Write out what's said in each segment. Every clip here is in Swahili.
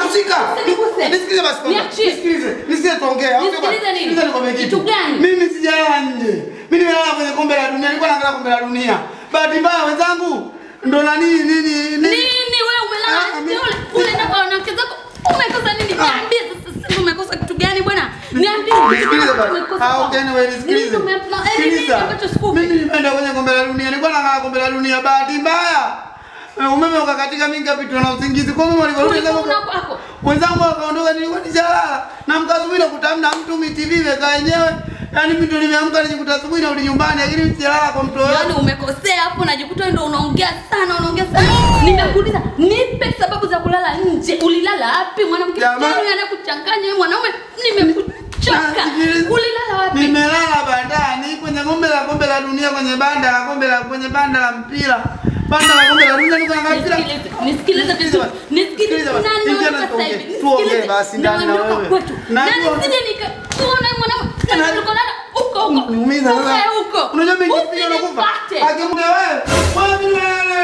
shika. Usiniguse. Nisikilize basi kwanza. Niachie. Nisikilize. Nisikilize tuongee. au sio bwana? Nisikilize nini? Sikiliza nikwambie Kitu gani? Mimi sijalala nje. Mimi nimelala kwenye kombe la dunia. Nilikuwa naangalia kombe la dunia. Bahati mbaya wenzangu ndo na nini nini nini. Nini wewe umelala Ah, nje mimi- ule ule na kwa wanawake zako? Umekosa nini? Ah. Niambie sasa sasa umekosa kitu gani bwana? Niambie. Nisikilize basi. Umekosa Ah, kwa- okay, anyway, nisikilize. Nini ume- eh, nini Sikiliza. ambacho sikupi? Mimi nimeenda kwenye kombe la dunia. Nilikuwa naangalia kombe la dunia. Bahati mbaya eh, umeme ukakatika, mimi nikapitwa na usingizi. Kwa hiyo walivyorudi Ulikuwa kama una kwako. wenzangu wakaondoka, nilikuwa nishalala na mkasubiri kutamna mtu mi TV imekaa yenyewe. Yaani mimi ndo nimeamka nijikuta asubuhi narudi nyumbani, lakini mimi sijalala kwa mtu Yaani yoyote. umekosea hapo, unajikuta wewe ndio unaongea sana, unaongea sana. Nimekuuliza, nipe sababu za kulala nje. Ulilala wapi? Mwanamke Jamaa- gani anakuchanganya wewe mwanaume? Nimekuchoka. Sikiliza. Ulilala wapi? Nimelala bandani kwenye kombe la kombe la dunia kwenye banda la kombe la kwenye banda la mpira. Banda la kombe la dunia niko naangalia mpira. Nisikilize, nisikilize vizuri. Nisikilize Sikiliza basi. na Ingia naondoka na sasa tuongee. hivi. Tuongee Nisikilize. basi ndani na Naondoka wewe. kwetu. Na Najua- nisije nikakuona mwanamke Na- tulikolala huko huko. Niumiza sasa. Ukae huko. Unajua mimi nikipiga nakufa. Usinipate. Akimwambia wewe, wewe mimi wewe.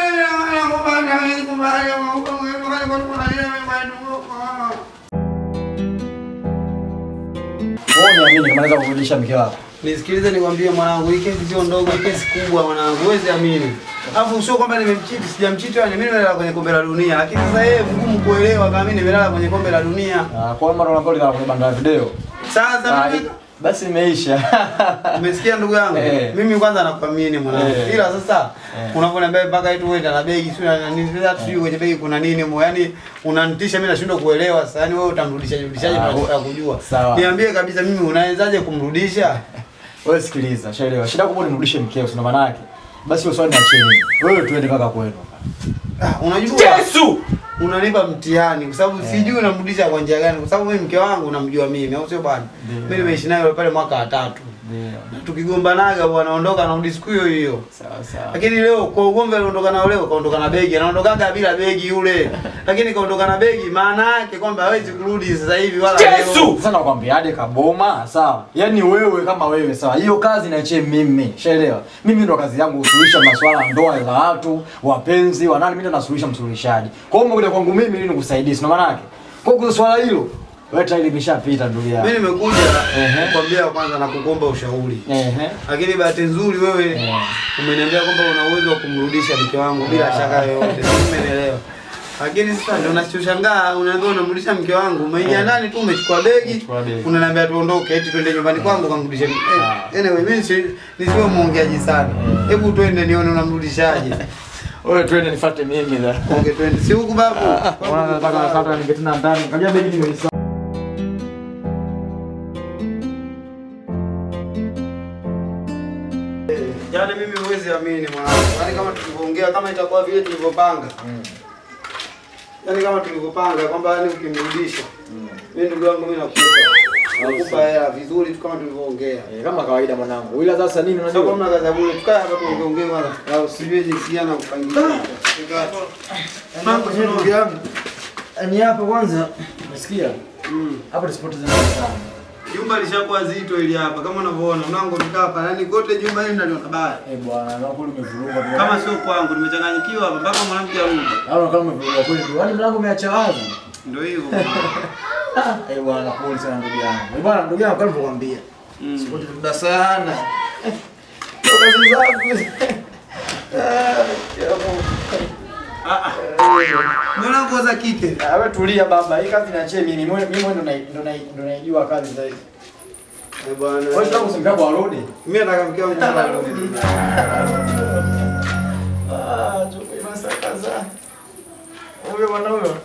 Wewe uniamini kama naweza kurudisha mke wako. Nisikilize nikwambie mwanangu, hii kesi sio ndogo, hii kesi kubwa mwanangu, huwezi amini. Alafu sio kwamba nimemchiti, sijamchiti yani mimi nimelala kwenye kombe la dunia, lakini sasa yeye ngumu kuelewa kama mimi nimelala kwenye kombe la dunia. Ah, kwa maana unaambia ulilala kwenye banda la video. Sasa Ah, mimi basi imeisha. umesikia ndugu yangu? Eh. Mimi kwanza nakuamini mwanangu. Eh. Ila sasa Eh. unavyoniambia mpaka eti wewe na begi sio na nini, sasa sijui kwenye begi kuna nini mo, yani unanitisha mimi nashindwa kuelewa sasa. Yani wewe utamrudisha rudishaje Ah, bila kujua? sawa. Niambie kabisa mimi unawezaje kumrudisha? Wewe sikiliza, shaelewa. Shida kubwa ni nirudishe mkeo, sio maana yake. Basi hiyo swali niachie mimi. Wewe tuende mpaka kwenu. Ah, unajua Yesu! unanipa mtihani kwa sababu sijui unamrudisha kwa njia gani, kwa sababu mimi mke wangu unamjua mimi, au sio bwana? Ndio. Mimi nimeishi naye pale mwaka wa tatu, Ndio. tukigombanaga bwana, anaondoka anarudi siku hiyo hiyo. Sawa sawa. Lakini leo kwa ugomvi aliondoka nao leo, kaondoka na begi, anaondokaga bila begi yule, lakini kaondoka na begi, maana yake kwamba hawezi kurudi sasa hivi wala leo. Sasa nakwambiaje kaboma, sawa? Yaani wewe kama wewe, sawa? Hiyo kazi niachie mimi. Shaelewa. Mimi ndo kazi yangu kusuluhisha masuala ya ndoa za watu, wapenzi, wanani, mimi ndo nasuluhisha msuluhishaji. Kwa hiyo umekuja kwangu mimi ili nikusaidie, sio maana yake. Kwa hiyo swala hilo, wewe tayari limeshapita ndugu yangu. Mimi nimekuja Ehe. kukwambia kwanza na kukuomba ushauri. Ehe. Lakini bahati nzuri wewe Eh. umeniambia kwamba una uwezo wa kumrudisha mke wangu bila shaka yoyote. Umenielewa. Lakini sasa ndio nachoshangaa unaambia unamrudisha mke wangu. Umeingia Eh. ndani tu umechukua begi. Umechukua begi. Unaniambia tuondoke eti twende nyumbani kwangu kamrudishe. Sawa. Eh, Anyway, mimi si- nisiwe muongeaji sana. Eh. Hebu twende nione unamrudishaje. Wewe twende nifuate mimi da. Onge twende. Si huku babu. Mbona nataka nataka ningetina ndani. Kajua begi nimeisahau. Yaani mimi huwezi amini mwanangu. Yaani kama tulivyoongea kama itakuwa vile tulivyopanga. Yaani kama tulivyopanga kwamba yani ukimrudisha. Mimi ndugu yangu mimi nakupa. Nakupa hela vizuri tu kama tulivyoongea. Eh, kama kawaida mwanangu. Ila sasa nini Sasa unajua? kama kaza bure tukae hapa tuongeongee kwanza. Na usijue jinsi gani na kupangilia. Mambo ni ndugu yangu. Ni hapa kwanza. Umesikia? Mm. Hapa tusipoteze muda sana. Jumba lishakuwa zito ili hapa kama unavyoona mlango tukaa hapa yani kote jumba hili naliona baya. Eh bwana, na kweli umevuruga. Kama sio kwangu nimechanganyikiwa hapa mpaka mwanamke arudi. Au kama umevuruga kweli. Yaani mlango umeacha wazi. Ndio hivyo. Eh bwana, pole sana ndugu yangu. Eh bwana, ndugu yangu kama nilivyokuambia. Mm. Sipoteze muda sana. Ndio kazi zangu. Ah, Ah ah. Mbona nguo za kike? Ah, wewe tulia baba. Hii kazi niachie mimi. Mimi mimi ndo nai- ndo nai- ndo naijua kazi zaidi. Eh bwana. Wewe tunataka kusimbia kwa arudi. Mimi nataka mke wangu arudi. Ah, chupi masakaza. Huyo bwana huyo.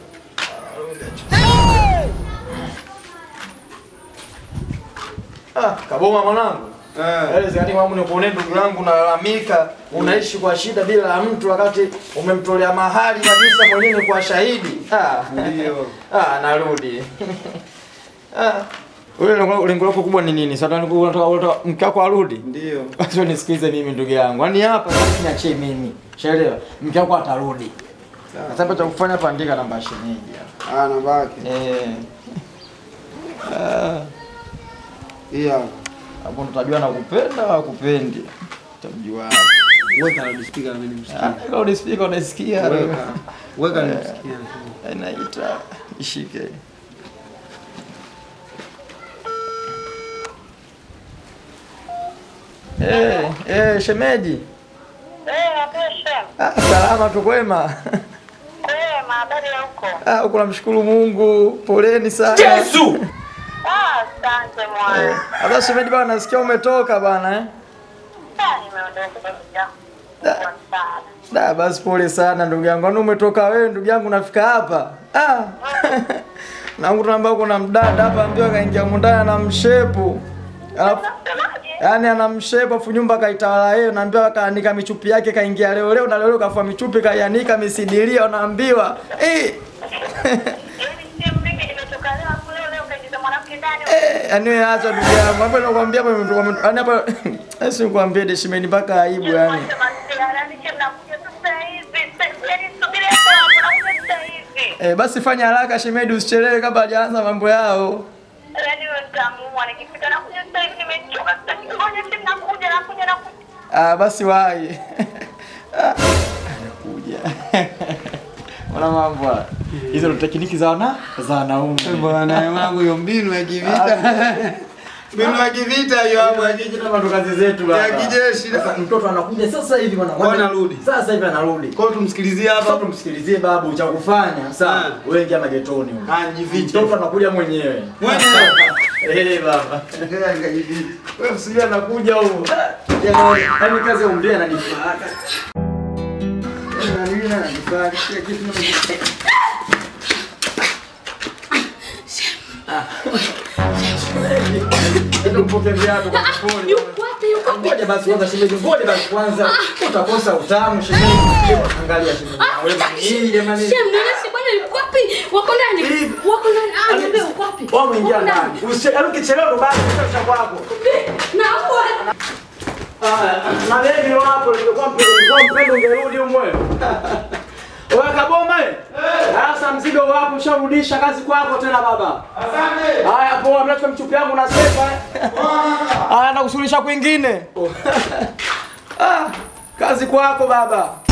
Ah, kaboma mwanangu. Eh. Yaani zani wangu ni kuone ndugu yangu unalalamika, unaishi kwa shida bila ya mtu wakati umemtolea mahali kabisa mwenyewe kwa shahidi. Ah. Ndio. Ah, narudi. Ah. Wewe lengo lengo lako kubwa ni nini? Sasa unataka unataka unataka mke wako arudi? Ndio. Basi nisikize mimi ndugu yangu. Yaani hapa sasa niachie mimi. Shaelewa? Mke wako atarudi. Sasa hapa cha kufanya hapa andika namba ya shemeji hapa. Ah, namba yake. Eh. Ah, Hii hapa. hapo ndo utajua nakupenda au kupendi. Utamjua hapo. Weka na speaker na mimi nimsikie. Ah, loudspeaker unasikia? Weka. Weka nimsikie. Inaita ishike. Eh, eh, shemeji. Eh, Abesha. Ah, salama tu kwema. Eh, mahabari ya huko. Ah, huko namshukuru Mungu. Poleni sana. Yesu! Ah, asante mwana. Hata shemeji bwana nasikia umetoka bwana eh. Ah, nimeondoka kabisa. Da. Kwa sana. Da, basi pole sana ndugu yangu. Kwani umetoka wewe ndugu yangu unafika hapa? Ah. Nangu tunaambia kuna mdada hapa ambaye kaingia mundani na mshepu. Alafu Unasemaje? Yaani ana mshepu afu nyumba kaitawala yeye, unaambiwa kaanika michupi yake kaingia leo leo na leo leo kafua michupi kaianika misidilia unaambiwa. Eh. Yaani si mimi nimetoka leo afu leo leo kaingiza mwanamke ndani. Eh, yaani wewe acha ndugu yangu. Hapa nakwambia hapa nimetoka yaani hapa asi nikwambie deshimeni mpaka aibu yani. Mwache masiara, ni je mnakuja sasa hivi. Sasa yaani subiri hapo hapo nakuja sasa hivi. Eh, basi fanya haraka shemedi usichelewe kabla hajaanza mambo yao. Yaani wewe mtamuua nikifika nakuja sasa hivi nimechoka sasa ngoja si nakuja nakuja nakuja. Ah, basi wahi. Ah, Anakuja. Ona mambo haya. Hizo ndo tekniki za wana za wanaume. Bwana wangu hiyo mbinu ya kivita. Mbinu ya kivita hiyo hapo ya kiji- Kama ndo kazi zetu baba. ya kijeshi. Sasa mtoto anakuja sasa hivi bwana. Kwa anarudi. Sasa hivi anarudi. Kwa hiyo tumsikilizie Sasa hapa. tumsikilizie babu cha kufanya. Sawa. Ah. Wewe ingia magetoni huko. Ah, jifiche. Mtoto anakuja mwenyewe. Mwenyewe. Eh baba. Ngoja nikajifiche. Wewe usijue anakuja huko. Yaani kazi ya umbea ananifaa. Na mimi na nifanye kila kitu na Ndio mpoke viatu kwa kufuli. Yuko wapi? Yuko wapi? Ngoja basi kwanza shemeji, ngoja basi kwanza. Utakosa utamu shemeji. Angalia shemeji. Wewe hii jamani. Shem, nionyeshe bwana yuko wapi? Wako ndani. Hivi. Wako ndani. Ah, niambie uko wapi? Wao umeingia Wako ndani. Usichelewe ukichelewa ndo basi kisha kwako. Na huko Na wewe wapo nilikuwa mpendo nilikuwa mpendo ungerudi umwe. Wewe kaboma eh? Sasa mzigo wapo usharudisha kazi kwako tena baba. Asante. Haya poa, mlete mchupi yangu na sefa. eh. Haya nakusulisha kwingine. Ah, kazi kwako baba.